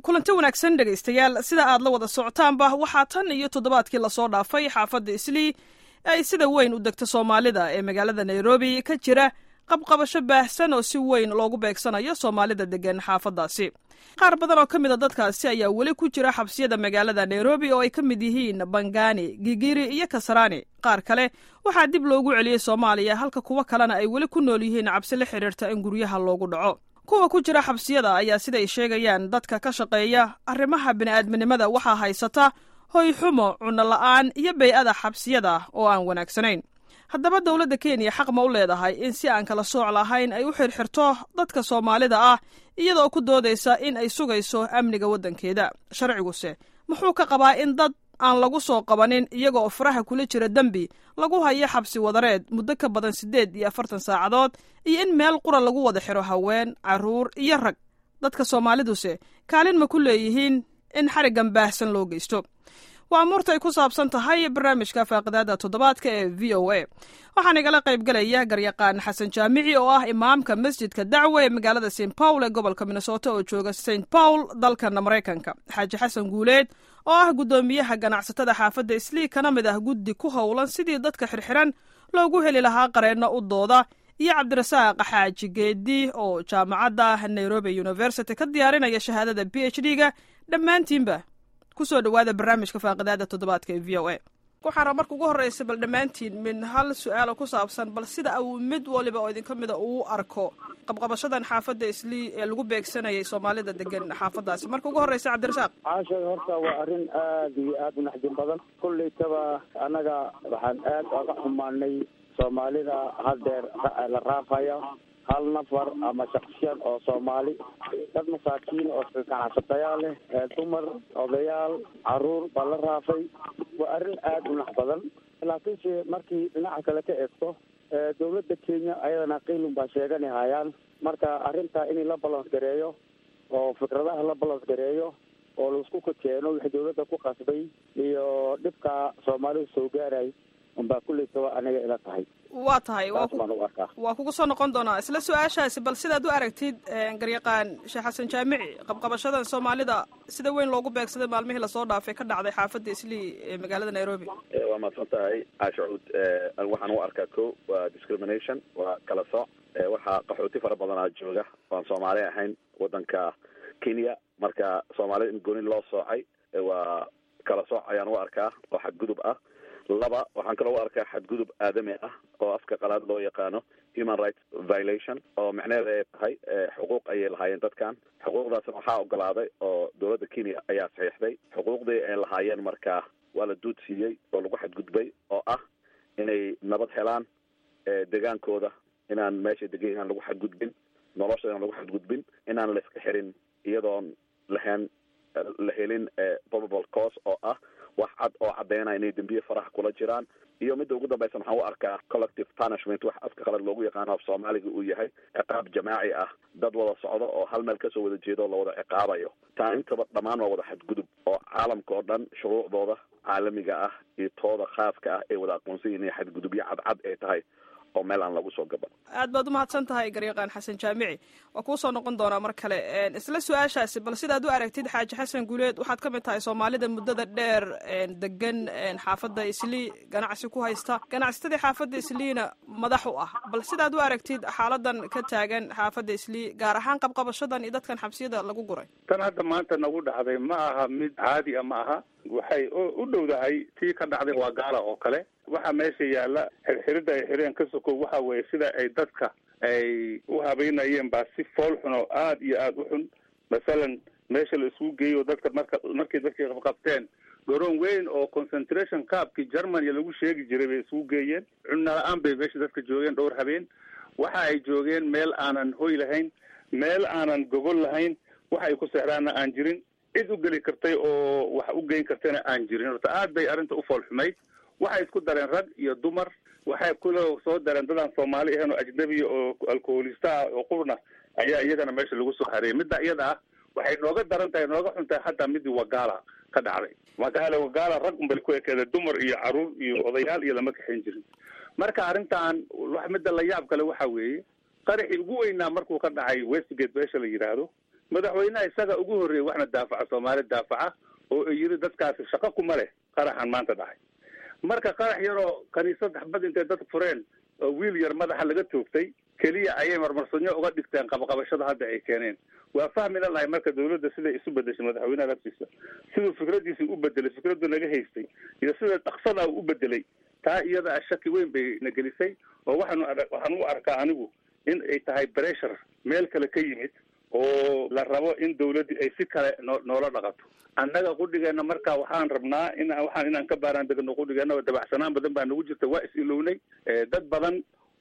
kulanti wanaagsan dhegaystayaal sida aad la wada socotaanba waxaa tan iyo toddobaadkii lasoo dhaafay xaafadda islii ay sida weyn u degta soomaalida ee magaalada nairobi ka jira qabqabasho baahsan oo si weyn loogu beegsanayo soomaalida degan xaafaddaasi qaar badan oo ka mid a dadkaasi ayaa weli ku jira xabsiyada magaalada nairobi oo ay ka mid yihiin bangani gigiri iyo kasarani qaar kale waxaa dib loogu celiyey soomaaliya halka kuwo kalena ay weli ku nool yihiin cabsi la xidhiirta in guryaha loogu dhaco kuwa ku jira xabsiyada ayaa siday sheegayaan dadka ka shaqeeya arrimaha bini'aadminimada waxaa haysata hoy xumo cunno la'aan iyo bay-ada xabsiyada oo aan wanaagsanayn haddaba dowladda kenya xaq ma u leedahay in si aan kala sooc lahayn ay u xirxirto dadka soomaalida ah iyadoo ku doodaysa in ay sugayso amniga waddankeeda sharciguse muxuu ka qabaa in dad aan lagu soo qabanin iyaga oo faraha kula jira dembi lagu hayo xabsi wadareed muddo ka badan siddeed iyo afartan saacadood iyo in meel qura lagu wada xiro haween carruur iyo rag dadka soomaaliduse kaalin ma ku leeyihiin in xariggan baahsan loo geysto waa amuurta ay ku saabsan tahay barnaamijka faaqidaada toddobaadka ee v o a waxaan igala qaybgalaya garyaqaan xasan jaamici oo ah imaamka masjidka dacwe ee magaalada st paul ee gobolka minnesota oo jooga st paul dalkana maraykanka xaaji xasan guuleed oo ah guddoomiyaha ganacsatada xaafadda islii kana mid ah guddi ku howlan sidii dadka xirxiran loogu heli lahaa qareenno u dooda iyo cabdirasaaq xaaji geedi oo jaamacadda nairobi university ka diyaarinaya shahaadada b h d ga dhammaantiinba kusoo dhawaada barnaamijka faaqidaada toddobaadka ee v o a waxaan raba marka ugu horreysa bal dhammaantiin min hal su-aalo ku saabsan bal sida uu mid waliba oo idinka mida uu arko qabqabashadan xaafadda islii ee lagu beegsanayay soomaalida degan xaafaddaasi marka ugu horreysa cabdirasaaq caasha horta waa arrin aada iyo aada u naxdin badan kullaytaba annaga waxaan aad oga xumaanay soomaalida haddeer la raafaya hal nafar ama shaksiyan oo soomaali dad masaakiin oo ganacsatayaal leh dumar odayaal caruur baa la raafay waa arrin aada u nax badan laakiinse markii dhinaca kale ka eegto dawladda kenya ayadana qiilun baa sheegani hayaan marka arrintaa in la balans gareeyo oo fikradaha la balans gareeyo oo laisku kakeeno wixii dawladda ku qasbay iyo dhibka soomaalida soo gaaray unbaa kullaytaba aniga ila tahay waa tahay saas baan u arkaa waa kugu soo noqon doonaa isla su-aashaasi bal sidaad u aragtid garyaqaan sheekh xasan jaamici qabqabashadan soomaalida sida weyn loogu beegsaday maalmihii lasoo dhaafay ka dhacday xaafadda islii ee magaalada nairobi waa mahadsan tahay caasha cuud waxaan u arkaa ko waa discrimination waa kala sooc waxaa qaxooti fara badanaa jooga oan soomaali ahayn waddanka kenya marka soomaalida in gooni loo soocay waa kala sooc ayaan u arkaa oo xadgudub ah laba waxaan kaloo u arkaa xadgudub aadami ah oo afka qalaad loo yaqaano human rights violation oo macnaheeda ay tahay xuquuq ayay lahaayeen dadkan xuquuqdaasna waxaa ogolaaday oo dowladda kenya ayaa saxiixday xuquuqdii ay lahaayeen markaa waa la duud siiyey oo lagu xadgudbay oo ah inay nabad helaan degaankooda inaan meesha degan inaan lagu xadgudbin nolosha inaan lagu xadgudbin inaan la iska xirin iyadoon lahayn la helin probable cause oo ah wax cad oo caddeynaya inay dembiye faraha kula jiraan iyo midda ugu dambaysa waxaan u arkaa collective punishment wax afka qalad loogu yaqaano af soomaaliga uu yahay ciqaab jamaaci ah dad wada socdo oo hal meel kasoo wada jeedo oo lawada ciqaabayo taa intaba dhammaan waa wada xadgudub oo caalamka oo dhan shuruucdooda caalamiga ah iyo tooda khaaska ah ay wada aqoonsan yihin inay xadgudubyo cadcad ay tahay oo meel aan lagu soo gaban aad baad umahadsan tahay garyaqaan xasan jaamici waa kuu soo noqon doonaa mar kale isla su-aashaasi bal sidaad u aragtid xaaji xasan guuleed waxaad ka mid tahay soomaalida muddada dheer degan xaafadda islii ganacsi ku haysta ganacsatadii xaafadda isliina madax u ah bal sidaad u aragtid xaaladan ka taagan xaafadda islii gaar ahaan qabqabashadan iyo dadkan xabsiyada lagu guray tan hadda maanta nagu dhacday ma aha mid caadi a ma aha waxay u dhowdahay tii ka dhacday waa gaala oo kale waxaa meesha yaalla xirxirida ay xireen ka sokow waxa weeye sida ay dadka ay u habeynayeen baa si fool xun oo aada iyo aada u xun masalan meesha la isugu geeyo dadka marka markay dadkii qabqabteen garoon weyn oo concentration caabkii germany lagu sheegi jiray bay isugu geeyeen cunno la-aan bay meesha dadka joogeen dhowr habeen waxa ay joogeen meel aanan hoy lahayn meel aanan gogol lahayn waxa ay ku seexdaanna aan jirin cid u geli kartay oo wax u geyn kartayna aan jirin horta aad bay arrinta u fool xumayd waxay isku dareen rag iyo dumar waxay kuloo soo dareen dadaan soomaali ahayn oo ajnabiya oo alkoholista ah oo qurna ayaa iyagana meesha lagu soo hareeyay midda iyada ah waxay nooga daran tahay nooga xun tahay hataa midii wagaala ka dhacday wagaala wagaala rag unbay ku ekeeda dumar iyo caruur iyo odayaal iyo lama kaxayn jirin marka arrintan wax midda la yaab kale waxa weeye qaraxii ugu weynaa markuu ka dhacay westgate meesha la yidhaahdo madaxweynaha isaga ugu horreeyey waxna daafaca soomaali daafaca oo ay yiri dadkaasi shaqo kuma leh qaraxan maanta dhacay marka qarax yaroo kaniisad xabad intay dad fureen oo wiil yar madaxa laga toogtay keliya ayay marmarsanyo uga dhigteen qabaqabashada hadda ay keeneen waa fahmina lahay marka dawladda siday isu bedeshay madaxweynaha laftiisa siduu fikradiisii u bedelay fikraddu naga haystay iyo sida dhaqsada u bedelay taa iyada a shaki weyn bay na gelisay oo waxaanu waxaan u arkaa anigu in ay tahay pressure meel kale ka yimid oo la rabo in dawladdii ay si kale noo noola dhaqato annaga qudhigeena marka waxaan rabnaa in waxaan inaan ka baaraan degno qudhigeena dabacsanaan badan baa nagu jirta waa is-ilownay dad badan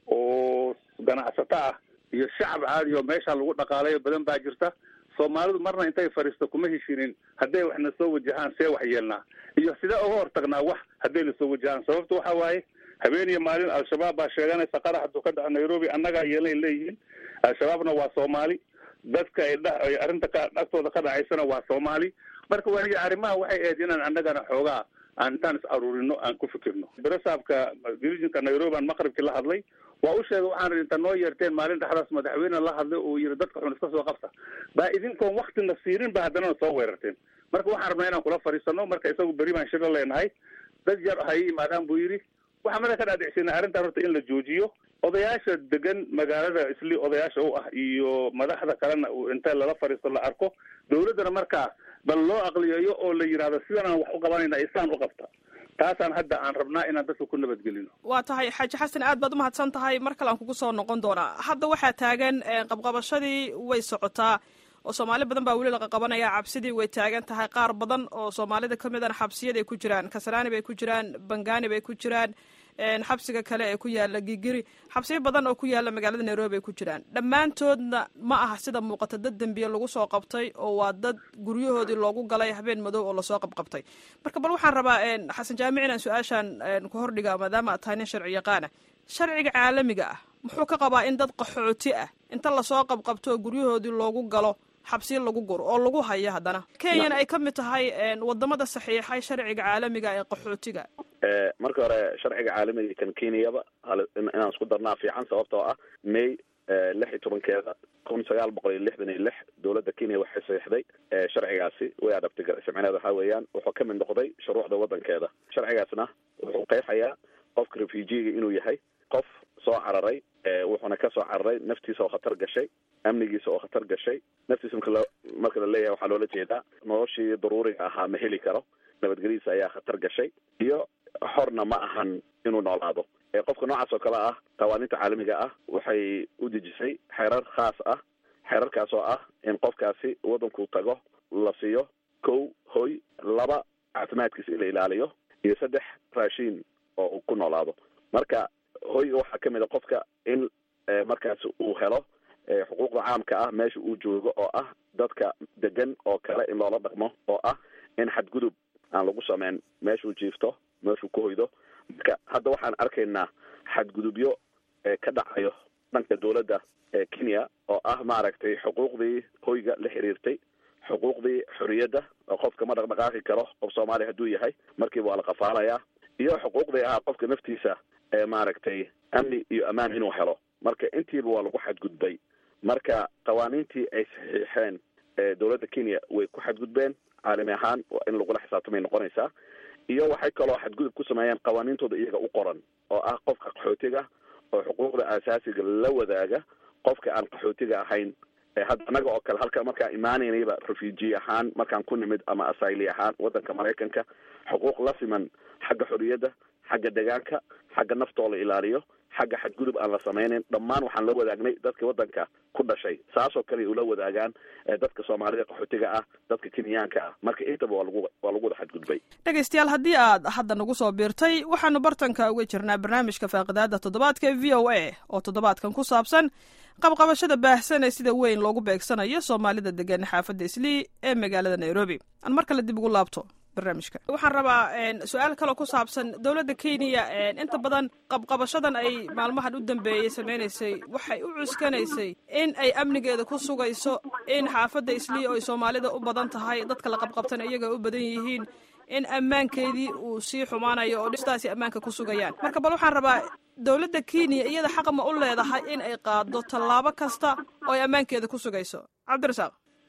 oo ganacsato ah iyo shacab caadi oo meesha lagu dhaqaalayo badan baa jirta soomaalidu marna intay fadhiisto kuma heshinin hadday waxna soo wajahaan see wax yeelnaa iyo sidee uga hortagnaa wax hadday na soo wajahaan sababta waxa waaye habeen iyo maalin al-shabaab baa sheeganaysa qarax hadduu ka dhaco nairobi annagaa yeelnay leeyihiin al-shabaabna waa soomaali dadka ay dha ay arrinta ka agtooda ka dhacaysana waa soomaali marka waniga arrimaha waxay ahayd inaan annagana xoogaa aan intaan is aruurino aan ku fikirno berasaabka dirijinka nairobi aan maqribkii la hadlay waa u sheegay waxaan inta noo yeerteen maalin dhexdaas madaxweyne la hadlay oo yiri dadka xun iska soo qabta baa idinkoon waktina siirin ba haddana soo weerarteen marka waxaan rabnaa inaan kula fadhiisano marka isagu beri baan shiro leenahay dad yar ha ii yimaadaan buu yidhi waxaa mada ka dhaadhicsinay arrintan horta in la joojiyo odayaasha degan magaalada isli odayaasha u ah iyo madaxda kalena inta lala fadhiisto la arko dawladdana markaa bal loo aqliyayo oo la yidhahdo sidanaan wax u qabanayna isaan u qabta taasaan hadda aan rabnaa inaan dadka ku nabadgelino waa tahay xaaji xasan aad baad umahadsan tahay mar kale aan kugu soo noqon doonaa hadda waxaa taagan qabqabashadii way socotaa oo soomaali badan baa weli laqa qabanaya cabsidii way taagan tahay qaar badan oo soomaalida ka midana xabsiyaday ku jiraan kasaraani bay ku jiraan bangani bay ku jiraan xabsiga kale ee ku yaala gigiri xabsiyo badan oo ku yaala magaalada nairobi ay ku jiraan dhammaantoodna ma aha sida muuqata dad dembiye lagu soo qabtay oo waa dad guryahoodii loogu galay habeen madow oo lasoo qabqabtay marka bal waxaan rabaa xasan jaamic inaan su-aashaan ku hordhiga maadaama aad tahay nin sharci yaqaana sharciga caalamiga ah muxuu ka qabaa in dad qaxooti ah inta lasoo qabqabto oo guryahoodii loogu galo xabsiyo lagu guro oo lagu hayo haddana kenyana ay ka mid tahay wadamada saxiixay sharciga caalamiga ee qaxootiga marka hore sharciga caalamiga kan kenyaba inaan isku darnaa fiican sababtoo ah may lix iyo tobankeeda kun sagaal boqol iyo lixdan iyo lix dowladda kenya waxay saxiixday sharcigaasi way adabtay garcimcineed waxaa weeyaan wuxuu ka mid noqday shuruucda waddankeeda sharcigaasna wuxuu qeexayaa qofka refugiga inuu yahay qof soo cararay wuxuuna ka soo cararay naftiisa oo khatar gashay amnigiisa oo khatar gashay naftiisa marka la marka la leeyahay waxaa loola jeedaa noloshii daruuriga ahaa ma heli karo nabadgelyadiisa ayaa khatar gashay iyo xorna ma ahan inuu noolaado qofka noocaas oo kale ah qawaaniinta caalamiga ah waxay u dejisay xeerar khaas ah xeerarkaas oo ah in qofkaasi waddanku tago la siiyo kow hoy laba caafimaadkiisa in la ilaaliyo iyo saddex raashiin oo uu ku noolaado marka hoyga waxaa kamid a qofka in markaas uu helo xuquuqda caamka ah meesha uu joogo oo ah dadka degan oo kale in loola dhaqmo oo ah in xadgudub aan lagu sameyn meeshuu jiifto meeshuu ku hoydo marka hadda waxaan arkaynaa xadgudubyo ka dhacayo dhanka dowladda kenya oo ah maaragtay xuquuqdii hoyga la xiriirtay xuquuqdii xoriyadda oo qofka ma dhaqdhaqaaqi karo qof soomaaliya hadduu yahay markiiba waa la qafaalayaa iyo xuquuqdii ahaa qofka naftiisa maaragtay amni iyo ammaan inuu helo marka intiiba waa lagu xadgudbay marka qawaaniintii ay saxiixeen dowladda kenya way ku xadgudbeen caalami ahaan in lagula xisaabtamay noqonaysaa iyo waxay kaloo xadgudub ku sameeyeen qawaaniintooda iyaga u qoran oo ah qofka qaxootiga oo xuquuqda aasaasiga la wadaaga qofka aan qaxootiga ahayn hadda annaga oo kale halka markaan imaanaynayba refugee ahaan markaan ku nimid ama asayli ahaan waddanka maraykanka xuquuq la siman xagga xoriyadda xagga degaanka xagga naftoo la ilaaliyo xagga xadgudub aan la samaynayn dhammaan waxaan la wadaagnay dadka waddanka ku dhashay saasoo kale ula wadaagaan dadka soomaalida qaxootiga ah dadka kenyaanka ah marka intaba waa lagu waa lagu wada xadgudbay dhegaystayaal haddii aad hadda nagu soo biirtay waxaanu bartanka uga jirnaa barnaamijka faaqidaada toddobaadka v o a oo toddobaadkan ku saabsan qabqabashada baahsan ee sida weyn loogu beegsanayo soomaalida degan xaafadda islii ee magaalada nairobi aan mar kale dib ugu laabto barnaamijka waxaan rabaa su-aal kaloo ku saabsan dowladda kenya inta badan qabqabashadan ay maalmahan u dambeeyey sameynaysay waxay u cuskanaysay in ay amnigeeda ku sugayso in xaafadda islii oo ay soomaalida u badan tahay dadka la qabqabtana iyaga u badan yihiin in ammaankeedii uu sii xumaanayo oo dhistaasi ammaanka ku sugayaan marka bal waxaan rabaa dowladda kenya iyada xaq ma u leedahay in ay qaado tallaabo kasta oo ay ammaankeeda ku sugayso cabdirasaaq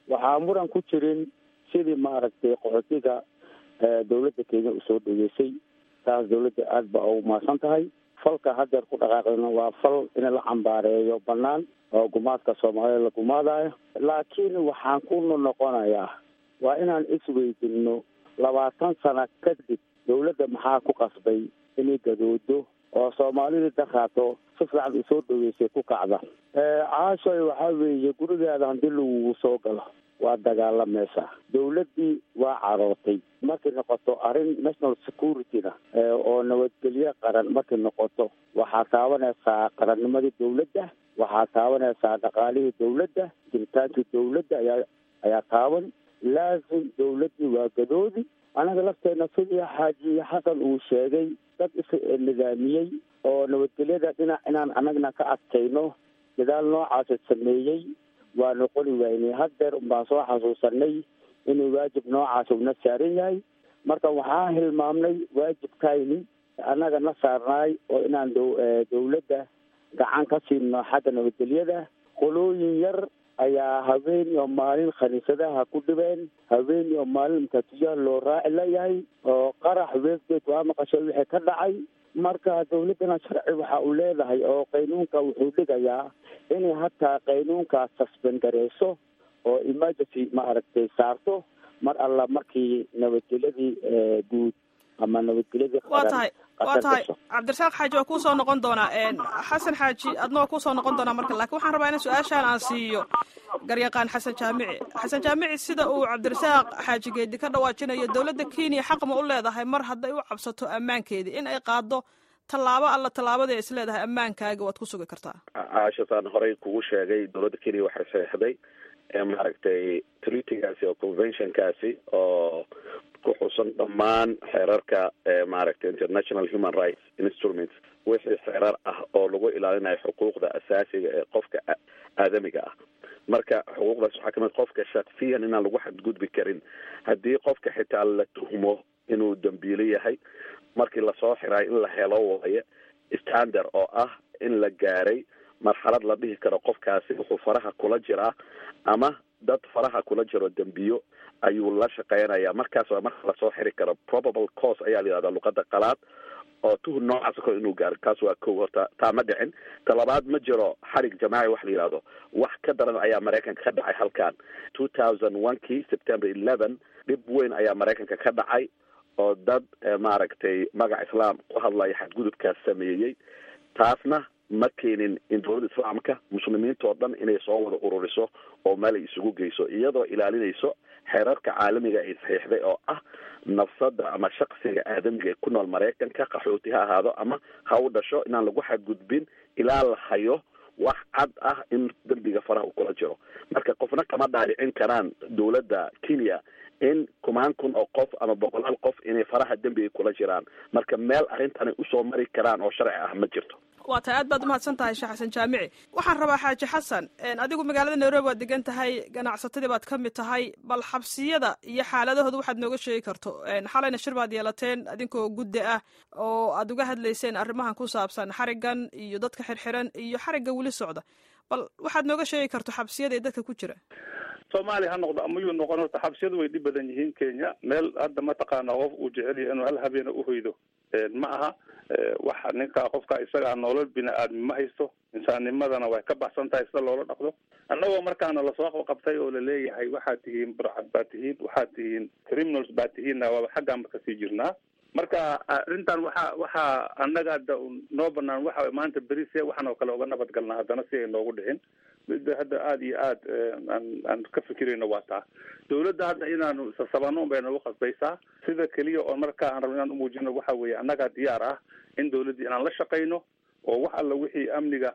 waxaa muran ku jirin sidii maaragtay qaxootiga dawladda kenya usoo dhaweysay taas dawladda aada ba ugu mahadsan tahay falka haddeer ku dhaqaaqayna waa fal in la cambaareeyo banaan oo gumaadka soomaalida la gumaadayo laakiin waxaan ku noqonayaa waa inaan isweydinno labaatan sano kadib dawladda maxaa ku qasbay inay gadoodo oo soomaalidii daraato si fiican usoo dhaweysay ku kacda caashoy waxaa weeye gurigaada haddii lagugu soo galo waa dagaalamaysaa dawladdii waa carootay markay noqoto arrin national security-na oo nabadgelyo qaran markay noqoto waxaa taabanaysaa qarannimadii dawladda waxaa taabanaysaa dhaqaalihii dawladda jiritaankii dawladda ayaa ayaa taaban laasim dawladdii waa gadoodi anaga lafteena sidii xaaji xasan uu sheegay dad is nidaamiyey oo nabadgelyada dhinac inaan anagna ka adkayno dadaal noocaasa sameeyey waa noqoni waynay haddeer unbaan soo xasuusanay inuu waajib noocaas una saaran yahay marka waxaa hilmaamnay waajibkayni annaga na saarnaay oo inaan dawladda gacan ka siino xagga nabadgelyada qolooyin yar ayaa habeen iyo maalin khaniisadaha ku dhibeen habeen iyo maalin makaatiyaha loo raaci layahay oo qarax westgate waa maqashay wixii ka dhacay marka dawladdana sharci waxa uu leedahay oo qaynuunka wuxuu dhigayaa inay hataa qaynuunkaas suspend gareyso oo emergency maaragtay saarto mar alla markii nabadgelyadii guud ama nabadgelyadii waa tahay waa tahay cabdirasaaq xaaji waa kuusoo noqon doonaa xasan xaaji adna waa kuusoo noqon doonaa marka lakin waxaan rabaa in su-aashaan aan siiyo garyaqaan xasan jaamici xasan jaamici sida uu cabdirasaaq xaaji geedi ka dhawaajinayo dawladda kenya xaq ma u leedahay mar hadday u cabsato ammaankeedii in ay qaado tallaabo alla tallaabada is leedahay ammaankaaga waad ku sugi kartaa caashasaan horey kugu sheegay dawladda kenya waxay saxeixday maaragtay treatygaasi oo conventionkaasi oo ku xusan dhammaan xeerarka maaragtay international human rights instruments wixii xeerar ah oo lagu ilaalinayo xuquuqda asaasiga ee qofka aadamiga ah marka xuquuqdaas waxaa kamid qofka shaksiyan inaan lagu xadgudbi karin haddii qofka xitaa la tuhmo inuu dambiilo yahay markii lasoo xirayo in la helo waayo standard oo ah in la gaaray marxalad la dhihi karo qofkaasi wuxuu faraha kula jiraa ama dad faraha kula jiro dembiyo ayuu la shaqeynaya markaas waa marka lasoo xiri karo probable cause ayaa la yihahdaa luqada qalaad oo tuhun noocaas kale inuu gaaro kaas waa kow horta taa ma dhicin ta labaad ma jiro xarig jamaaci wax la yihahdo wax ka daran ayaa maraykanka ka dhacay halkan two thousand one kii september eleven dhib weyn ayaa maraykanka ka dhacay oo dad maaragtay magac islaam ku hadlaya xadgudubkaas sameeyey taasna ma keenin in dowladda islaamka muslimiinta oo dhan inay soo wada ururiso oo meel ay isugu geyso iyadoo ilaalinayso xeerarka caalamiga ay saxiixday oo ah nafsada ama shaksiga aadamiga ee ku nool maraykanka qaxooti ha ahaado ama ha u dhasho inaan lagu xadgudbin ilaa la hayo wax cad ah in dembiga faraha uu kula jiro marka qofna kama dhaadhicin karaan dowladda kenya in kumaan kun oo qof ama boqolaal qof inay faraha dembiga kula jiraan marka meel arrintan ay usoo mari karaan oo sharci ah ma jirto waa tahay aad baad umahadsan tahay sheekh xasan jaamici waxaan rabaa xaaji xasan adigu magaalada nairobi waad degan tahay ganacsatadii baad ka mid tahay bal xabsiyada iyo xaaladahooda waxaad nooga sheegi karto xalayna shir baad yeelateen adinkoo guddi ah oo aad uga hadlayseen arrimahan ku saabsan xarigan iyo dadka xirxiran iyo xarigga weli socda bal waxaad nooga sheegi karto xabsiyada ee dadka ku jira soomaaliya ha noqdo ama yuu noqon horta xabsiyadu way dhib badan yihiin kenya meel hadda mataqaana qof uu jecel yahay inuu hal habeena uhoydo ma aha waxa ninka qofka isagaa nolol bini aadmi ma haysto insaannimadana way ka baxsan tahay sida loola dhaqdo annagoo markaana lasoo qabtay oo laleeyahay waxaad tihiin burcad baad tihiin waxaad tihiin criminals baad tihiinna waaba xaggaanba kasii jirnaa marka arrintan waxa waxaa annaga hadda noo banaan waxa maanta beri see waxaan oo kale uga nabad galnaa haddana si ay noogu dhicin midda hadda aada iyo aad aan aan ka fikirayno waa taa dawladda hadda inaanu sasabano un bay noogu khasbaysaa sida keliya oo markaa aan rabno inaan umuujino waxa weeye annagaa diyaar ah in dawladdii inaan la shaqayno oo wax alla wixii amniga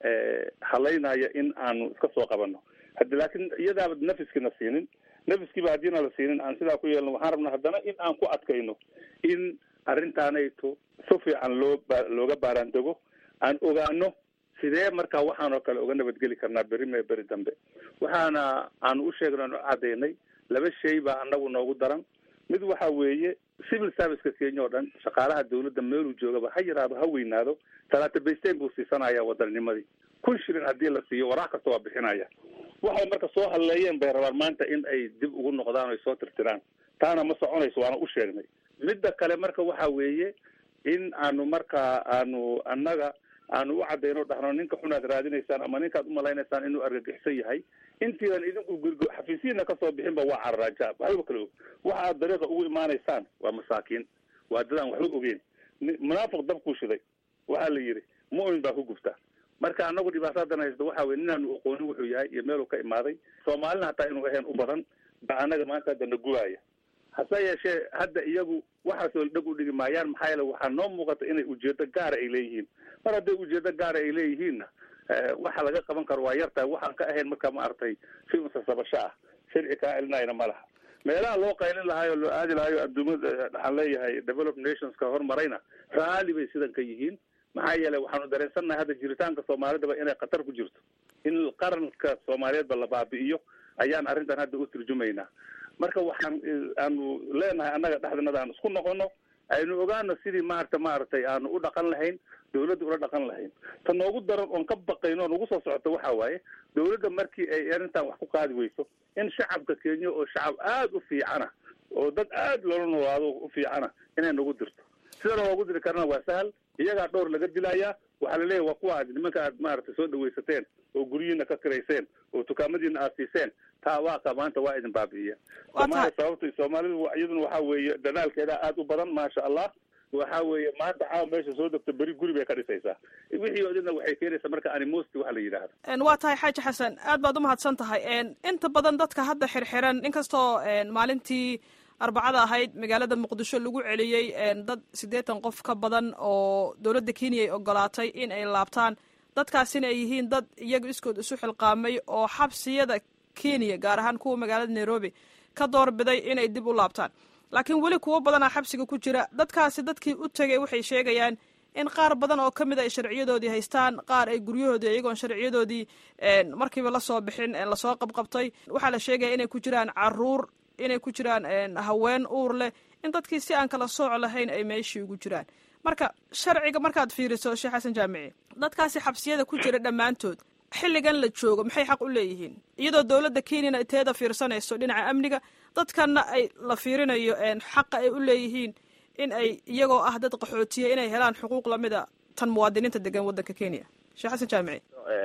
halaynaya in aanu iska soo qabano haddi laakiin iyadaaba nafiskiina siinin nafiskiiba haddiina la siinin aan sidaa ku yeelno waxaan rabnaa haddana in aan ku adkayno in arrintaanayto si fiican loo ba looga baaraandego aan ogaano sidee markaa waxaan oo kale uga nabadgeli karnaa beri mee beri dambe waxaana aanu u sheegnay nu cadaynay laba shay baa anagu noogu daran mid waxa weeye civil serviceka kenya oo dhan shaqaalaha dawladda meeluu joogaba ha yaraado ha weynaado talaata baysteyn buu siisanaya wadanninimadii kun shilin haddii la siiyo waraaq kasta waa bixinaya waxay marka soo halleeyeen bay rabaan maanta in ay dib ugu noqdaan ay soo tirtiraan taana ma soconayso waana u sheegnay midda kale marka waxa weeye in aanu markaa aanu annaga aanu u cadayno dhahno ninka xunaad raadinaysaan ama ninkaad umalaynaysaan inuu argagixisan yahay intiidan idinku gurgo xafiisyiina kasoo bixinba waa cararaajaab waxba kale og waxa aad dariiqa ugu imaanaysaan waa masaakiin waa dadaan waxba ogeyn munaafiq dabkuu shiday waxaa la yidhi mu'min baa ku gubta marka anagu dhibaatadan haysto waxa weye ninaanu aqoonin wuxuu yahay iyo meeluu ka imaaday soomaalina hataa inuu ahayn u badan ba anaga maanta hadda na gubaaya hase yeeshee hadda iyagu waxaasoo dhag u dhigi maayaan maxaa yeele waxaa noo muuqata inay ujeedo gaara ay leeyihiin mar hadday ujeedo gaara ay leeyihiinna waxa laga qaban karo waa yartahay waxaan ka ahayn marka maaragtay si unsasabasho ah sharci kaa celinayna ma laha meelaha loo qaylin lahaay oo loo aadi lahayo adduumada waxaan leeyahay developed nationska horumarayna raalli bay sidan ka yihiin maxaa yeelay waxaanu dareensannahay hadda jiritaanka soomaalidaba inay khatar ku jirto in qaranka soomaaliyeedba la baabi'iyo ayaan arrintan hadda u turjumaynaa marka waxaan aanu leenahay annaga dhexdanada aan isku noqono aynu ogaano sidii maarata maaragtay aanu u dhaqan lahayn dawladda ula dhaqan lahayn ta noogu daran oon ka baqayno oon ugu soo socoto waxa waaye dawladda markii ay arrintan wax ku qaadi weyso in shacabka kenya oo shacab aada u fiicana oo dad aada loola noolaado u fiicana inay nagu dirto sida loogu diri karana waa sahal iyagaa dhowr laga dilayaa waxaa la leeyahy waa kuwa aad nimanka aad maaragtay soo dhawaysateen oo guryihiina ka kirayseen oo dukaamadiina aad siiseen taa waa ka maanta waa idin baabi'iya soomaaliya sababta soomaalidu iyaduna waxa weeye dadaalkeeda aada u badan maasha allah waxa weeye maanta caawa meesha soo degto beri guri bay ka dhisaysaa wixii odina waxay keenaysaa marka animosti waxa la yidhaahdo waa tahay xaaji xasan aad baad umahadsan tahay inta badan dadka hadda xirxiran inkastoo maalintii arbacada ahayd magaalada muqdisho lagu celiyey dad siddeetan qof ka badan oo dowladda kenya ay ogolaatay in ay laabtaan dadkaasina ay yihiin dad iyaga iskood isu xilqaamay oo xabsiyada kenya gaar ahaan kuwa magaalada nairobi ka doorbiday inay dib u laabtaan laakiin weli kuwo badanaa xabsiga ku jira dadkaasi dadkii u tegay waxay sheegayaan in qaar badan oo ka mid ay sharciyadoodii haystaan qaar ay guryahoodii iyagoon sharciyadoodii markiiba lasoo bixin lasoo qabqabtay waxaa la sheegaya inay ku jiraan caruur inay ku jiraan haween uur leh in dadkii si aan kala sooc lahayn ay meeshii ugu jiraan marka sharciga markaad fiiriso sheekh xasan jaamici dadkaasi xabsiyada ku jira dhammaantood xilligan la joogo maxay xaq u leeyihiin iyadoo dowladda kenyana teeda fiirsanayso dhinaca amniga dadkanna ay la fiirinayo xaqa ay u leeyihiin in ay iyagoo ah dad qaxootiya inay helaan xuquuq lamida tan muwaadiniinta degan waddanka kenya sheekh xasan jaamici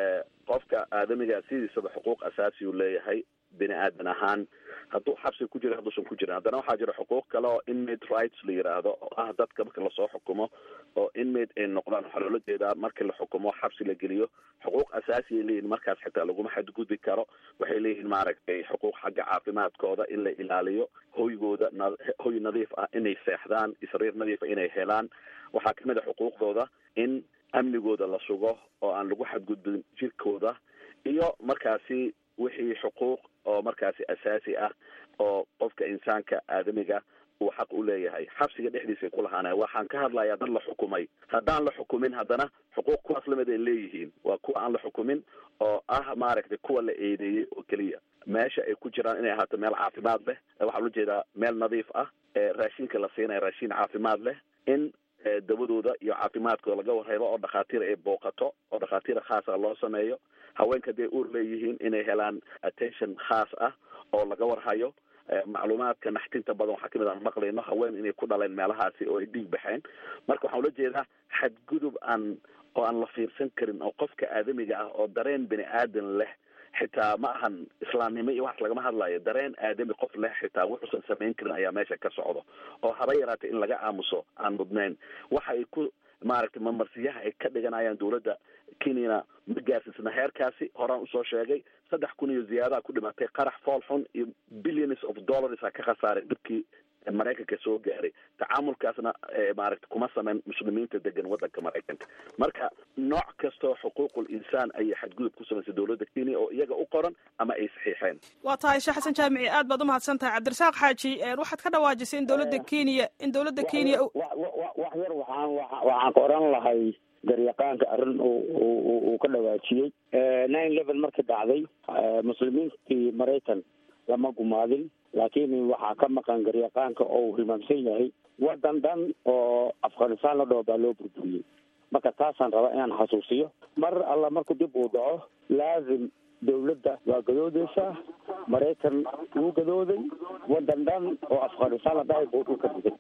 qofka aadamiga sidiisaba xuquuq asaasi uu leeyahay bini aadan ahaan hadduu xabsi ku jira hadduusan ku jirin haddana waxaa jira xuquuq kale oo inmate rights la yidhaahdo oo ah dadka marka lasoo xukumo oo inmate ay noqdaan waxaa loola jeedaa markii la xukumo xabsi la geliyo xuquuq asaasi ay leeyihin markaas xitaa laguma xadgudbi karo waxay leeyihiin maaragtay xuquuq xagga caafimaadkooda in la ilaaliyo hoygooda na hoy nadiif ah inay seexdaan isriir nadiifa inay helaan waxaa kamid a xuquuqdooda in amnigooda la sugo oo aan lagu xadgudbin jirkooda iyo markaasi wixii xuquuq oo markaasi asaasi ah oo qofka insaanka aadamiga uu xaq u leeyahay xabsiga dhexdiisay ku lahaanaya waxaan ka hadlayaa dad la xukumay haddaan la xukumin haddana xuquuq kuwaas lamid ay leeyihiin waa kuwa aan la xukumin oo ah maaragtay kuwa la eedeeyey oo keliya meesha ay ku jiraan inay ahaato meel caafimaad leh waxaa ula jeedaa meel nadiif ah raashinka la siinaya raashin caafimaad leh in dawadooda iyo caafimaadkooda laga warhaybo oo dhakhaatiir ay booqato oo dhakhaatiir khaasa loo sameeyo haweenka hadday uur leeyihiin inay helaan attention khaas ah oo laga warhayo macluumaadka naxtinta badan waxaa kamid aan maqlayno haween inay ku dhaleen meelahaasi oo ay dhiig baxeen marka waxaan ula jeedaa xadgudub aan oo aan la fiirsan karin oo qofka aadamiga ah oo dareen bini aadan leh xitaa ma ahan islaamnimo iyo waxaas lagama hadlayo dareen aadami qof leh xitaa wuxuusan samayn karin ayaa meesha ka socdo oo haba yaraatay in laga aamuso aan mudnayn waxa ay ku maaragtay mamarsiyaha ay ka dhiganayaan dawladda kenyana ma gaarsiisna heerkaasi horaan usoo sheegay saddex kun iyo ziyaadaha ku dhimatay qarax fool xun iyo billions of dollars a ka khasaaray dhibkii maraykanka soo gaaray tacaamulkaasna maaragta kuma sameyn muslimiinta degan waddanka maraykanka marka nooc kastoo xuquuqul insaan ayay xadgudub ku samaysay dowladda kenya oo iyaga u qoran ama ay saxiixeen waa tahay sheekh xasan jaamici aad baad umahadsan tahay cabdirasaaq xaaji waxaad ka dhawaajisay in dowladda kenya in dowladda kenya wax yar waxaan waxaan ka oran lahay garyaqaanka arrin uu ka dhawaajiyey nine eleven markii dhacday muslimiintii maraykan lama gumaadin laakiin waxaa ka maqan garyaqaanka oo uu hilmaamsan yahay waddan dhan oo afghanistan la dhaho baa loo burburiyey marka taasaan rabaa inaan xasuusiyo mar alla marku dib uu dhaco laazim dawladda waa gadoodeysaa maraykan wuu gadooday waddan dhan oo afghanistan la dhahay buu dhulka dhigay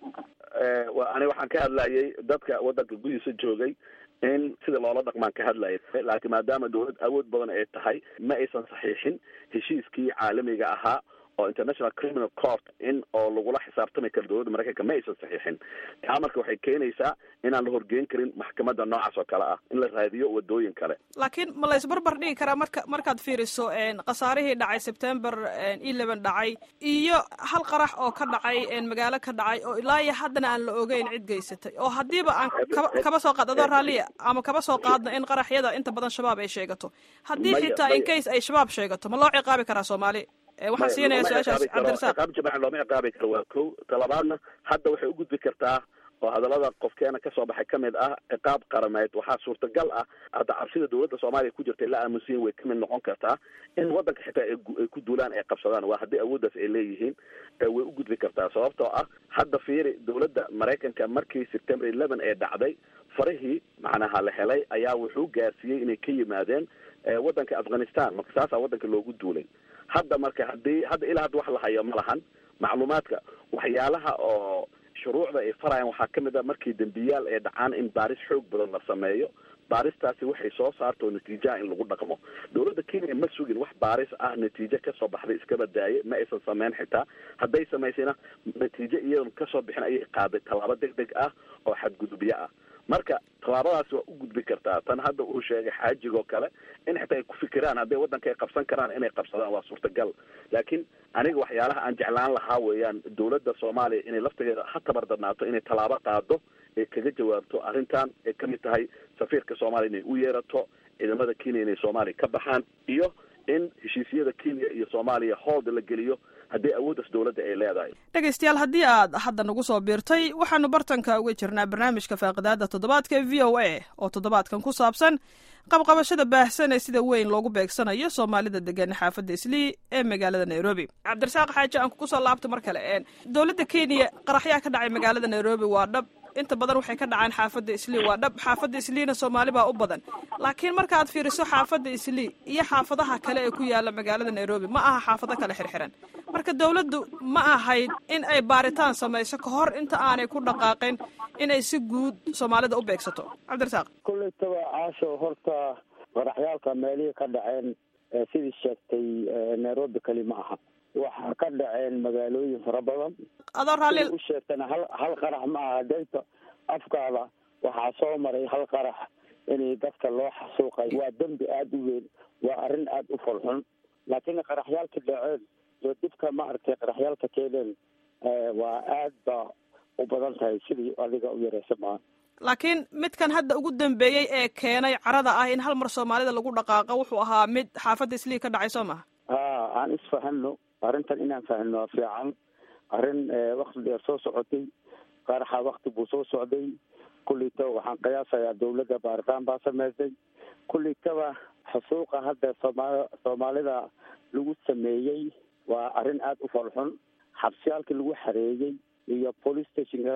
ani waxaan ka hadlayay dadka waddanka gudihiisa joogay in sida loola dhaqmaan ka hadlayay laakiin maadaama dawlad awood badan ay tahay ma aysan saxiixin heshiiskii caalamiga ahaa oo international criminal court in oo lagula xisaabtami karo dawladda maraykanka ma aysan saxiixin taa marka waxay keenaysaa inaan la horgeyn karin maxkamadda noocaas oo kale ah in la raadiyo wadooyin kale laakiin ma la isbarbar dhigi karaa marka markaad fiiriso khasaarihii dhacay sebtember eleven dhacay iyo hal qarax oo ka dhacay magaalo ka dhacay oo ilaa iyo haddana aan la ogeyn cid geysatay oo haddiiba aan kaba kaba soo qaad adoo raalliya ama kaba soo qaadna in qaraxyada inta badan shabaab ay sheegato haddii xitaa in case ay shabaab sheegato ma loo ciqaabi karaa soomaali waxaan siinaya su-aashaas cabdirasaaq ciqaab jamaca looma ciqaabi karo waa ko talabaadna hadda waxay u gudbi kartaa oo hadallada qofkeena kasoo baxay kamid ah ciqaab qarameed waxaa suurtagal ah hadda cabsida dawladda soomaaliya ku jirta la aamusiyin way kamid noqon kartaa in waddanka xitaa ay ku duulaan ay qabsadaan waa haddii awooddaas ay leeyihiin way u gudbi kartaa sababtoo ah hadda fiiri dawladda maraykanka markii september eleven ee dhacday farihii macnaha la helay ayaa wuxuu gaarsiiyey inay ka yimaadeen waddanka afghanistan marka saasaa waddanka loogu duulay hadda marka haddii hadda ilaa hadda wax la hayo ma lahan macluumaadka waxyaalaha oo shuruucda ay farayaan waxaa kamid a markii dembiyaal ay dhacaan in baaris xoog badan la sameeyo baaristaasi waxay soo saarto natiijaha in lagu dhaqmo dawladda kenya ma sugin wax baaris ah natiijo kasoo baxday iskaba daaye ma aysan sameyn xitaa hadday samaysayna natiijo iyadoon kasoo bixin ayay qaaday tallaabo deg deg ah oo xadgudubyo ah marka tallaabadaasi waa u gudbi kartaa tan hadda uu sheegay xaajigoo kale in xitaa ay ku fikiraan hadday waddanka ay qabsan karaan inay qabsadaan waa suurtagal laakiin aniga waxyaalaha aan jeclaan lahaa weeyaan dawladda soomaaliya inay laftigeeda ha tabardarnaato inay tallaabo qaado ay kaga jawaabto arrintan ay kamid tahay safiirka soomaaliya inay u yeerato ciidamada kenya inay soomaaliya ka baxaan iyo in heshiisyada kenya iyo soomaaliya hoolda la geliyo haddii awooddaas dawladda ay leedahay dhegaystayaal haddii aad hadda nagu soo biirtay waxaanu bartanka uga jirnaa barnaamijka faaqidaada toddobaadka e v o a oo toddobaadkan ku saabsan qabqabashada baahsan ee sida weyn loogu beegsanayo soomaalida degan xaafadda islii ee magaalada nairobi cabdirasaaq xaaji aan kugu soo laabto mar kale dowladda kenya qaraxyaa ka dhacay magaalada nairobi waa dhab inta badan waxay ka dhacaan xaafadda islii waa dhab xaafadda isliina soomaali baa u badan laakiin markaaad fiiriso xaafadda islii iyo xaafadaha kale ee ku yaala magaalada nairobi ma aha xaafado kale xirxiran marka dawladdu ma ahayd in ay baaritaan samayso ka hor inta aanay ku dhaqaaqin inay si guud soomaalida u beegsato cabdirasaaq kullaytaba caasho horta qaraxyaalka meelihii ka dhaceen sidii sheegtay nairobi keli ma aha waxaa ka dhaceen magaalooyin fara badan adoo raalli u sheegtana hal hal qarax ma aha dayta afkaada waxaa soo maray hal qarax inay dadka loo xasuuqay waa dembi aada u weyn waa arrin aada u folxun laakiin qaraxyaalka dhaceen iyo dhibka maaragtay qaraxyaalka keeneen waa aad ba u badan tahay sidii adiga u yareysa maa laakiin midkan hadda ugu dambeeyey ee keenay carada ah in hal mar soomaalida lagu dhaqaaqo wuxuu ahaa mid xaafadda islii ka dhacay soo maha ha aan isfahano arrintan inaan fahno waa fiican arrin wakti dheer soo socotay qaraxa wakti buu soo socday kullaytaba waxaan qiyaasayaa dawladda baaritaan baa samaysay kullaytaba xusuuqa hadda sooma soomaalida lagu sameeyey waa arrin aada u falxun xabsiyaalkii lagu xareeyey iyo police stationka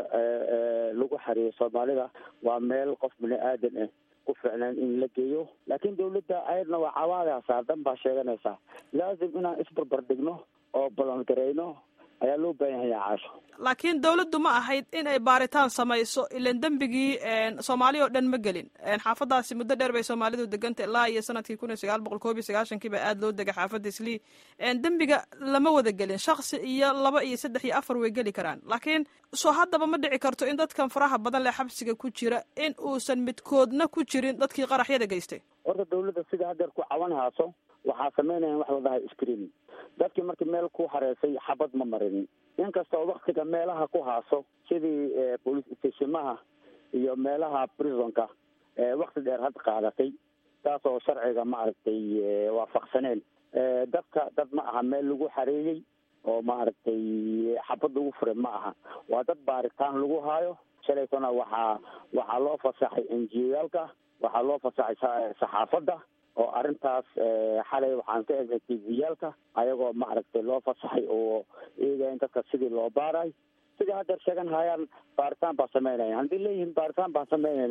lagu xareeyey soomaalida waa meel qof bini aadan ah ku ficnaan in la geeyo laakiin dawladda ayadna waa cawaadaysaa dan baa sheeganaysaa laazim inaan isbarbar dhigno oo balan garayno ayaa loo baahan yahay caasho laakiin dawladdu ma ahayd in ay baaritaan samayso ilan dembigii soomaali oo dhan ma gelin xaafadaasi muddo dheer bay soomaalidu deganta ilaa iyo sanadkii kun iyo sagaal boqol koob iyo sagaashankii baa aada loo degay xaafadda islii dembiga lama wada gelin shaksi iyo laba iyo saddex iyo afar way geli karaan laakiin soo haddaba ma dhici karto in dadkan faraha badan leh xabsiga ku jira in uusan midkoodna ku jirin dadkii qaraxyada geystay horta dawladda sida hadeer ku cawan haaso waxaa sameynaya wax ladahay screening dadkii markii meel ku hareysay xabad ma marinin inkastoo waktiga meelaha ku haaso sidii police stationmaha iyo meelaha prisonka wakti dheer had qaadatay taas oo sharciga maaragtay waafaqsaneen dadka dad ma aha meel lagu xareeyey oo maaragtay xabad lagu furay ma aha waa dad baaritaan lagu haayo shalaysana waxaa waxaa loo fasaxay enjiyaalka waxaa loo fasaxay saxaafadda oo arrintaas xalay waxaan ka egnay tviyaalka ayagoo maaragtay loo fasaxay oo eegayan dadka sidii loo baaray sidai haddeer sheegan hayaan baaritaan baan sameynaya haddii leeyihiin baaritaan baan sameynaynaa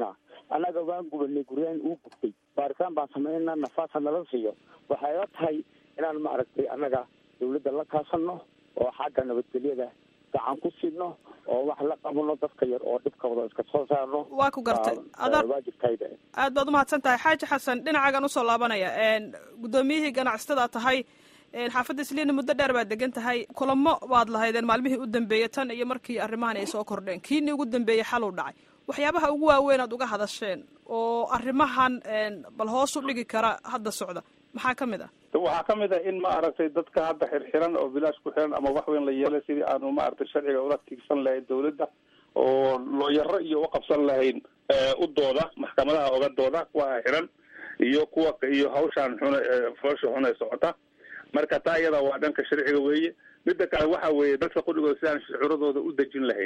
annaga waan gubanay guryahan uu gubtay baaritaan baan samaynaa nafaasa nala siiyo waxay la tahay inaan maaragtay annaga dawladda la kaasano oo xagga nabadgelyada gacan ku sidno oo wax la qabano dadka yar oo dhibkooda iska soo saarno waa ku gartay adar waajibkayda aad baad umahadsan tahay xaaji xasan dhinacaagan usoo laabanaya guddoomiyihii ganacsatada tahay xaafadda isliina muddo dheer baad degan tahay kulamo baad lahaydeen maalmihii u dambeeyey tan iyo markii arrimahan ay soo kordheen kiini ugu dambeeyey xal u dhacay waxyaabaha ugu waaweyn aad uga hadasheen oo arrimahan bal hoos u dhigi kara hadda socda maxaa ka mid ah waxaa ka mid ah in maaragtay dadka hadda xirxiran oo bilaash ku xiran ama wax weyn la yeelay sidii aanu maaragtay sharciga ula tiigsan lahayn dawladda oo looyaro iyo uqabsan lahayn u dooda maxkamadaha oga dooda kuwa xiran iyo kuwa iyo hawshaan xun foosha xun ee socota marka taa iyada waa dhanka sharciga weeye midda kale waxa weeye dadka qudhigooda sidaan shucuuradooda u dejin lahayn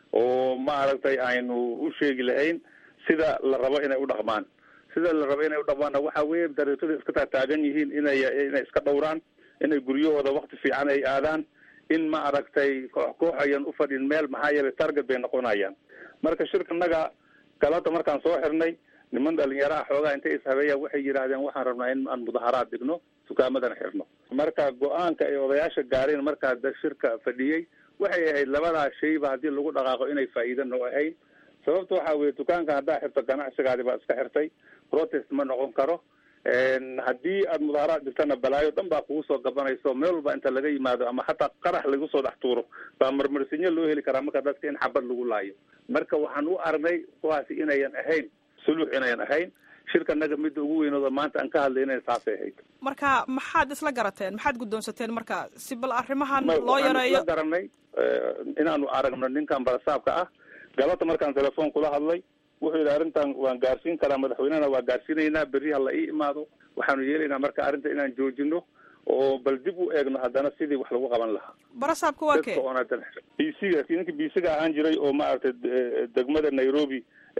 oo maaragtay aynu u sheegi lahayn sida la rabo inay u dhaqmaan sida la rabo inay u dhaqmaanna waxa weeye dariiqada iska taataagan yihiin inay inay iska dhowraan inay guryahooda wakti fiican ay aadaan in ma aragtay koox koox ayan ufadhin meel maxaa yeelay target bay noqonayaan marka shirkanaga galada markaan soo xirnay niman dhalinyaraha xoogaa intay ishabeeyaan waxay yidhaahdeen waxaan rabnaa in aan mudaharaad dhigno dukaamadan xirno marka go-aanka ay odayaasha gaareen markaa da shirka fadhiyey waxay ahayd labadaa shayba haddii lagu dhaqaaqo inay faa'iida noo ahayn sababta waxa weye dukaanka haddaa xirto ganacsigaadi baa iska xirtay protest ma noqon karo haddii aad mudaaharaad dhigtana balaayo dhan baa kugu soo gabanayso meel walba inta laga yimaado ama xataa qarax lagu soo dhex tuuro baa marmarsinyo loo heli karaa marka dadka in xabad lagu laayo marka waxaan u aragnay kuwaasi inayan ahayn suluux inayan ahayn shirkanaga midda ugu weynooda maanta aan ka hadlayna saasay ahayd marka maxaad isla garateen maxaad guddoonsateen marka si bal arrimahan loo waxaan yareeyo isla garanay inaanu aragno ninkan barasaabka ah galata markaan telefoon kula hadlay wuxuu yidhi arrintan waan gaarsiin karaa madaxweynehana waa gaarsiinaynaa berri ha la ii imaado waxaanu yeelaynaa marka arrinta inaan joojino oo bal dib u eegno haddana sidii wax lagu qaban lahaa barasaabka waa kee dadka oon hadan bisiga ninka bisiga ahaan jiray oo maaragtay degmada nairobi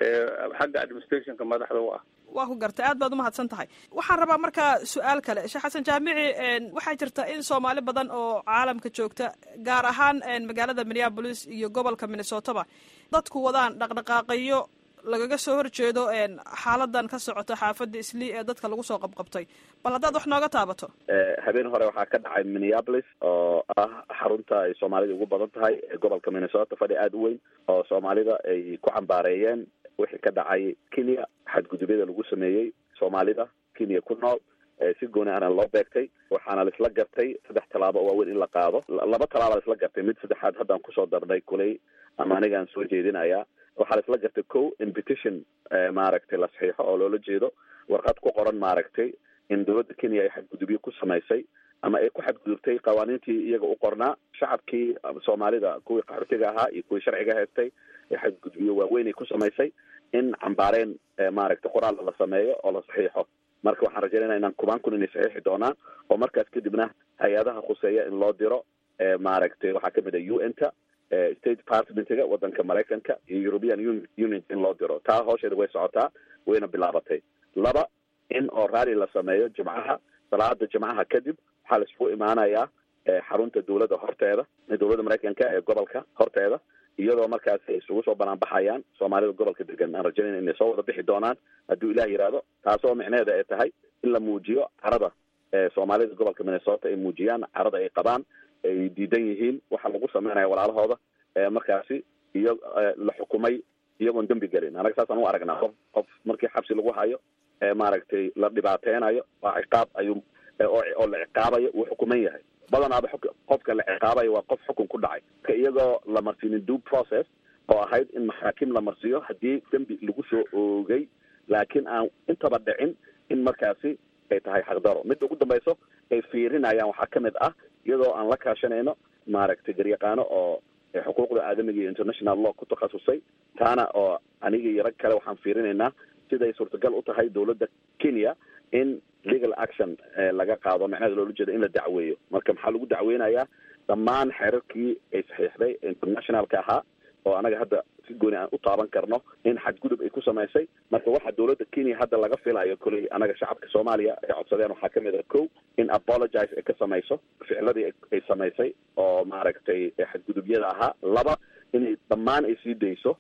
xagga administrationka madaxda u ah waa ku gartay aad baad umahadsan tahay waxaan rabaa markaa su-aal kale sheekh xasan jaamici waxaa jirta in soomaali badan oo caalamka joogta gaar ahaan magaalada minneapolis iyo gobolka minnesotaba dadku wadaan dhaqdhaqaaqayo lagaga soo horjeedo xaaladan ka socota xaafadda islii ee dadka lagu soo qabqabtay bal haddaad wax nooga taabato habeen hore waxaa ka dhacay minneapolis oo ah xarunta ay soomaalida ugu badan tahay ee gobolka minnesota fadhi aada u weyn oo soomaalida ay ku cambaareeyeen wixii ka dhacay kenya xadgudubyada lagu sameeyey soomaalida kenya ku nool si gooni ahna loo beegtay waxaana laisla gartay saddex tallaabo oo waaweyn in la qaado laba tallaaba laisla gartay mid saddexaad haddaan kusoo darnay kuley ama anigaan soo jeedinaya waxaa laisla gartay ko in petition maaragtay la saxiixo oo loola jeedo warqad ku qoran maaragtay in dowladda kenya ay xadgudubyo ku samaysay ama ay ku xadgudubtay qawaaniintii iyaga u qornaa shacabkii soomaalida kuwii qaxootiga ahaa iyo kuwii sharciga haystay ee xadgudubyo waaweyn ay ku samaysay in cambaareen maaragtay qoraal la sameeyo oo la saxiixo marka waxaan rajaynayna inaan kubaan kun inay saxiixi doonaan oo markaas kadibna hay-adaha khuseeya in loo diro maaragtay waxaa kamid a u n ta state departmentga wadanka maraykanka iyo european union in loo diro taa hoosheeda way socotaa wayna bilaabatay laba in oo raali la sameeyo jimcaha salaada jimcaha kadib waxaa la isugu imaanayaa xarunta dawladda horteeda dawladda maraykanka ee gobolka horteeda iyadoo markaas ay isugu soo banaanbaxayaan soomaalida gobolka degan aan rajaynayna inay soo wada bixi doonaan hadduu ilah yidhaahdo taasoo micneheeda ay tahay in la muujiyo carada soomaalida gobolka minnesota ay muujiyaan carada ay qabaan ay diidan yihiin waxa lagu sameynaya walaalahooda markaasi iyo la xukumay iyagoon dembi gelin anaga saasaan u aragnaa qof qof markii xabsi lagu hayo maaragtay la dhibaateynayo waa ciqaab ayuu oo la ciqaabayo wuu xukuman yahay badanaaba qofka la ciqaabayo waa qof xukun ku dhacay ka iyagoo la marsiinin due process oo ahayd in maxaakim la marsiiyo haddii dembi lagu soo oogay laakiin aan intaba dhicin in markaasi ay tahay xaqdaro midda ugu dambayso ay fiirinayaan waxaa kamid ah iyadoo aan la kaashanayno maaragtay garyaqaano oo xuquuqda aadamiga iyo international law ku takhasusay taana oo aniga iyo rag kale waxaan fiirinaynaa siday suurtagal u tahay dawladda kenya in legal action laga qaado macnaheeda loola jeeda in la dacweeyo marka maxaa lagu dacweynayaa dhammaan xeerarkii ay saxiixday internationalka ahaa oo anaga hadda si gooni aan u taaban karno in xadgudub ay ku samaysay marka waxa dawladda kenya hadda laga filayo koley anaga shacabka soomaaliya ay codsadeen waxaa kamid a ko in apologize ay ka samayso ficladii ay samaysay oo maaragtay xadgudubyada ahaa laba inay dhammaan ay sii dayso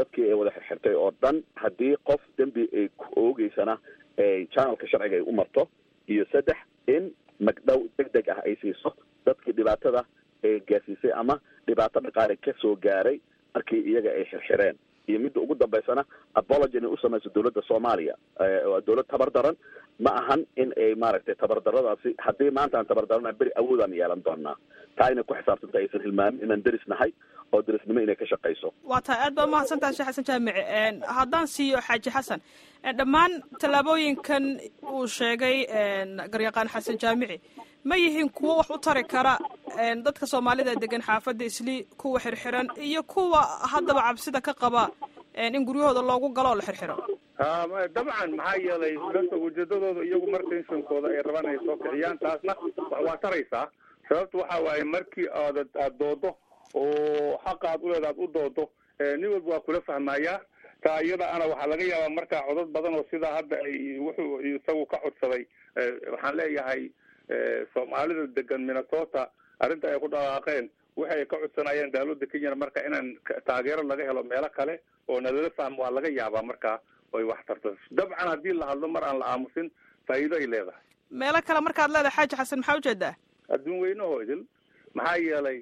dadkii ay wada xirxirtay oo dhan haddii qof dembi ay ku oogeysana ay channelka sharciga ay u marto iyo saddex in magdhow deg deg ah ay siiso dadkii dhibaatada ay gaarsiisay ama dhibaato dhaqaale ka soo gaaray markii iyaga ay xirxireen iyo midda ugu dambaysana apology inay u samayso dowladda soomaaliya waa dowlad tabar daran ma ahan in ay maaragtay tabardaradaasi haddii maanta aan tabardarana beri awoodaan yeelan doonaa taa inay ku xisaabtanta aysan hilmaamin inaan deris nahay oo derisnimo inay ka shaqayso waa tahay aad baa umahadsantaha sheekh xasan jaamici haddaan siiyo xaaji xasan dhammaan tallaabooyinkan uu sheegay garyaqaan xasan jaamici ma yihiin kuwo wax u tari kara dadka soomaalida degan xaafadda islii kuwa xirxiran iyo kuwa haddaba cabsida ka qaba in guryahooda loogu galo oo la xirxiro dabcan maxaa yeelay danta ujeedadooda iyagu mar tensionkooda ay rabaan ay soo kiciyaan taasna waa taraysaa sababta waxa waaye markii aad aad doodo oo xaqa aad uleeda aad u doodo nin walba waa kula fahmayaa taa iyada ana waxaa laga yaabaa markaa codad badan oo sidaa hadda ay wuxuu isagu ka codsaday waxaan leeyahay soomaalida degan minnesota arrinta ay ku dhaqaaqeen waxay ay ka codsanayeen dawladda kenyana marka inaan taageero laga helo meelo kale oo nalala fahmo waa laga yaabaa markaa oy wax tarto dabcan haddii la hadlo mar aan la aamusin faa'iido ay leedahay meelo kale markaad leedahay xaaji xasan maxaa ujeedaa adduun weynahoo idil maxaa yeelay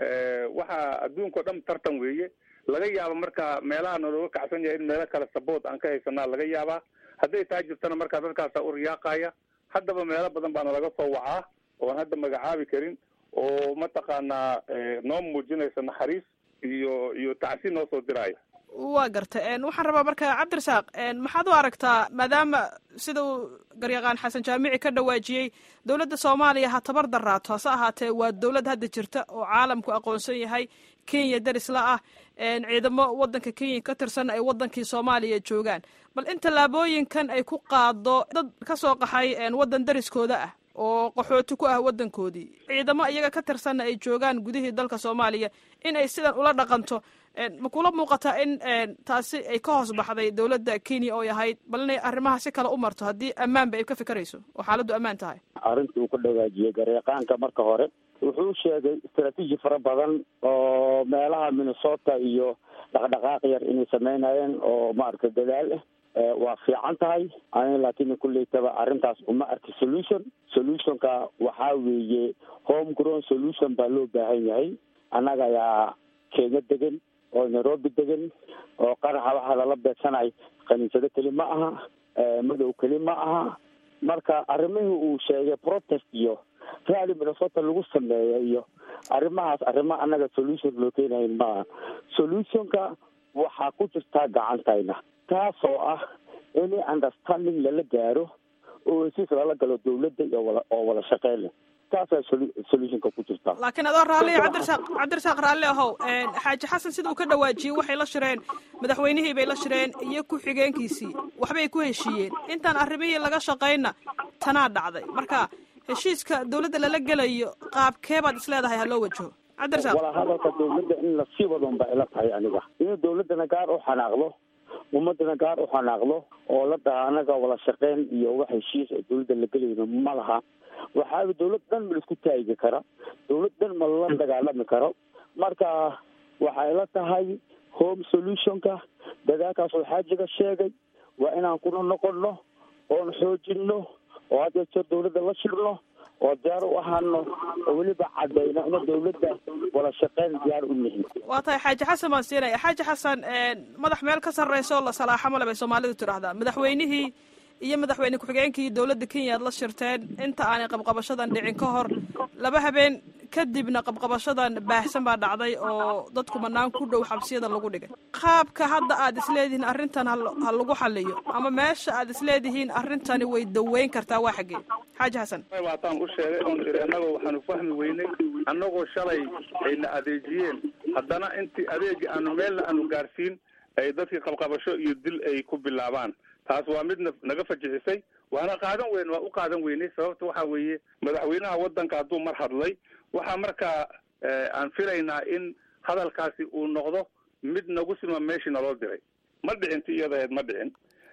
waxaa adduunkao dhan tartan weeye laga yaaba marka meelaha nalooga kacsan yahay in meelo kale saboot aan ka haysanaa laga yaabaa hadday taa jirtana markaa dadkaasa u riyaaqaya haddaba meelo badan baana laga soo wacaa oon hadda magacaabi karin oo mataqaanaa noo muujinaysa naxariis iyo iyo tacsi noo soo diraayo waa garta waxaan rabaa marka cabdirasaaq maxaad u aragtaa maadaama sida uu garyaqaan xasan jaamici ka dhawaajiyey dowladda soomaaliya ha tabar daraato hase ahaatee waa dowlad hadda jirta oo caalamku aqoonsan yahay kenya darisla ah ciidamo waddanka kenya ka tirsan ay waddankii soomaaliya joogaan bal in tallaabooyinkan ay ku qaado dad ka soo qaxay waddan dariskooda ah oo qaxooti ku ah waddankoodii ciidamo iyaga ka tirsanna ay joogaan gudihii dalka soomaaliya in ay sidan ula dhaqanto ma kula muuqataa in taasi ay ka hoos baxday dowladda kenya oo ahayd bal inay arrimaha si kale u marto haddii ammaanba ay ka fikerayso oo xaaladdu ammaan tahay arrintii uu ka dhawaajiyey gareeqaanka marka hore wuxuu sheegay istraatiiji fara badan oo meelaha minnesota iyo dhaqdhaqaaq yar inay sameynayeen oo maaragtay dadaal ah waa fiican tahay ani laakiin kulleytaba arrintaas uma arki solution solutionka waxaa weeye home grown solution baa loo baahan yahay annaga ayaa kenya degan oo nairobi degan oo qaraxa waxaa lala beegsanay khaniisado keli ma aha madow keli ma aha marka arrimihii uu sheegay protest iyo rally minnesota lagu sameeya iyo arrimahaas arrimo annaga solution loo keenayn maaha solutionka waxaa ku jirtaa gacantayna taasoo ah in understanding lala gaaro oo hesiis lala galo dawladda iyo wala oo wada shaqeyn leh taasaa solutionka ku jirtaa laakiin adoo raalliya cabdirasaaq cabdirasaaq raalli ahow xaaji xasan sida uu ka dhawaajiyey waxay la shireen madaxweynihii bay la shireen iyo ku-xigeenkiisii waxbay ku heshiiyeen intaan arrimihii laga shaqayna tanaa dhacday marka heshiiska dawladda lala gelayo qaabkee baad isleedahay ha loo wajaho cabdirasaaq wala hadalka dawladda in lasii wadon ba ila tahay aniga in dawladdana gaar u xanaaqdo ummadana gaar u xanaaqdo oo la dhaha anaga wada shaqeyn iyo wax heshiis oo dawladda la gelayno ma laha waxaa dawlad dhan ma laisku taagi kara dawlad dhan ma la dagaalami karo marka waxay la tahay home solutionka dadaalkaas oo xaajiga sheegay waa inaan kuna noqono oon xoojino oo had jeer dawladda la shirno oo diyaar u ahaano oo weliba cadayno ina dawladda wada shaqeyn diyaar u nihin waa tahay xaaji xasan baan siinaya xaaji xasan madax meel ka sarreysa oo la salaaxo male bay soomaalidu tidhaahdaa madaxweynihii iyo madaxweyne ku-xigeenkii dowladda kenya ad la shirteen inta aanay qabqabashadan dhicin ka hor laba habeen kadibna qabqabashadan baahsan baa dhacday oo dadku banaan ku dhow xabsiyada lagu dhigay qaabka hadda aad isleedihiin arrintan ha lagu xaliyo ama meesha aad isleedihiin arrintani way daweyn kartaa waa xaggee xaaji xasan waataan u sheegay oon iri annagoo waxaanu fahmi weynay annagoo shalay ayna adeejiyeen haddana intii adeegi aanu meelna aanu gaarsiin ay dadkii qabqabasho iyo dil ay ku bilaabaan taas waa mid naga fajixisay waana qaadan weyn waa u qaadan weynay sababta waxa weeye madaxweynaha waddanka hadduu mar hadlay waxaa markaa aan filaynaa in hadalkaasi uu noqdo mid nagu sima meeshii naloo diray ma dhicin ti iyadaheed ma dhicin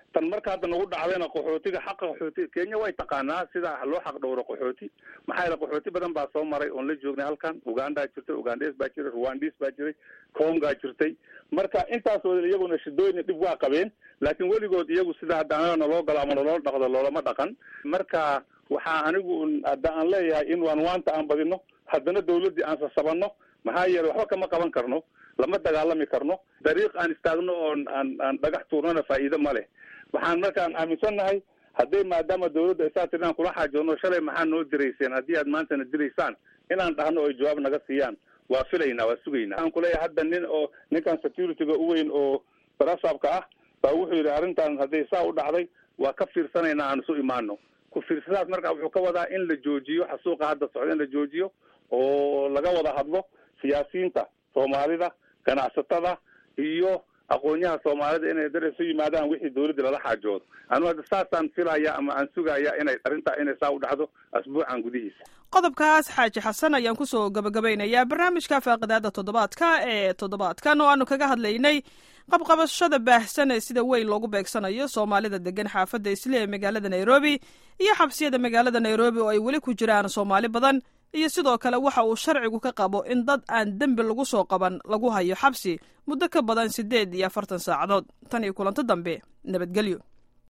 tan marka hadda nagu dhacdayna qaxootiga xaqa qaxooti kenya way taqaanaa sida loo xaq dhowro qaxooti maxaa yeele qaxooti badan baa soo maray oon la joognay halkan ugandaa jirtay ugandes baa jiray rwandis baa jiray congaa jirtay marka intaas wada iyaguna shidooyin dhib waa qabeen laakiin weligood iyagu sida hadda anaga naloo galo ama naloo dhaqdo loolama dhaqan marka waxaa anigu hadda aan leeyahay in waan waanta aan badino haddana dawladdii aan sasabano maxaa yeele waxba kama qaban karno lama dagaalami karno dariiq aan istaagno oon aan aan dhagax tuurnana faa'iido ma leh waxaan markaan aaminsannahay hadday maadaama dawladda ay saa tiri inaan kula xaajoono shalay maxaa noo dirayseen haddii aad maantana diraysaan inaan dhahno oy jawaab naga siiyaan waa filaynaa waa sugaynaa waxaan kuleeyahay hadda nin oo ninkan securityga u weyn oo barasabka ah baa wuxuu yidhi arrintan hadday saa u dhacday waa ka fiirsanaynaa aan isu imaano ku fiirsadaas marka wuxuu ka wadaa in la joojiyo xasuuqa hadda socda in la joojiyo oo laga wada hadlo siyaasiyiinta soomaalida ganacsatada iyo aqoonyaha soomaalida inay dar isu yimaadaan wixii dawladda lala xaajoodo anu hadda saasaan filaya ama aan sugaya inay arrintaa inay saa u dhacdo asbuucan gudihiisa qodobkaas xaaji xasan ayaan kusoo gabagabaynayaa barnaamijka faaqidaada toddobaadka ee toddobaadkan oo aanu kaga hadlaynay qabqabashada baahsan ee sida weyn loogu beegsanayo soomaalida degan xaafadda isli ee magaalada nairobi iyo xabsiyada magaalada nairobi oo ay weli ku jiraan soomaali badan iyo sidoo kale waxa uu sharcigu ka qabo in dad aan dembi lagu soo qaban lagu hayo xabsi muddo ka badan siddeed iyo afartan saacadood tan iyo kulanto dambe nabadgelyo